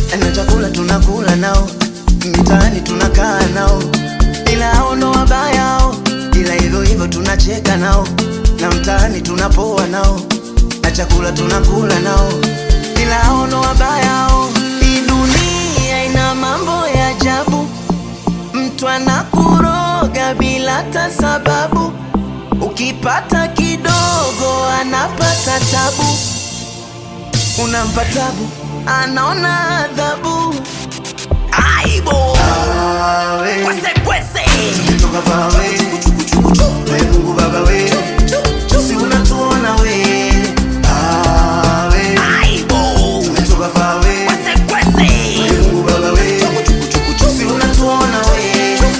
na chakula tunakula nao, mitaani tunakaa nao, ila hao ndo wabaya hao, ila hivyo hivyo tunacheka nao, na mtaani tunapoa nao, na chakula tunakula nao, ila hao ndo wabaya hao. Hii dunia ina mambo ya ajabu, mtu anakuroga bila hata sababu, ukipata kidogo anapata tabu unampa tabu, anaona adhabu. Aibo kwese kwese, tumetoka far away. We Mungu Baba we, si unatuona we. Ah, we. Tumetoka far away. We Mungu Baba we, si unatuona we.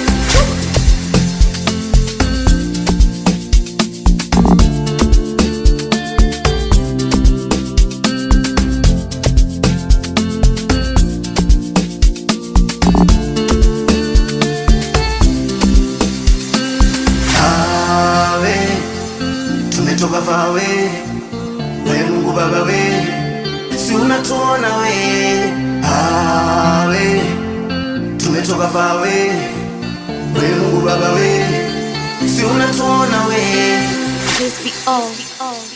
Awe, tumetoka far away. We Mungu Baba we, si unatuona we. Awe, tumetoka far away. We Mungu Baba we, si unatuona we. This be all.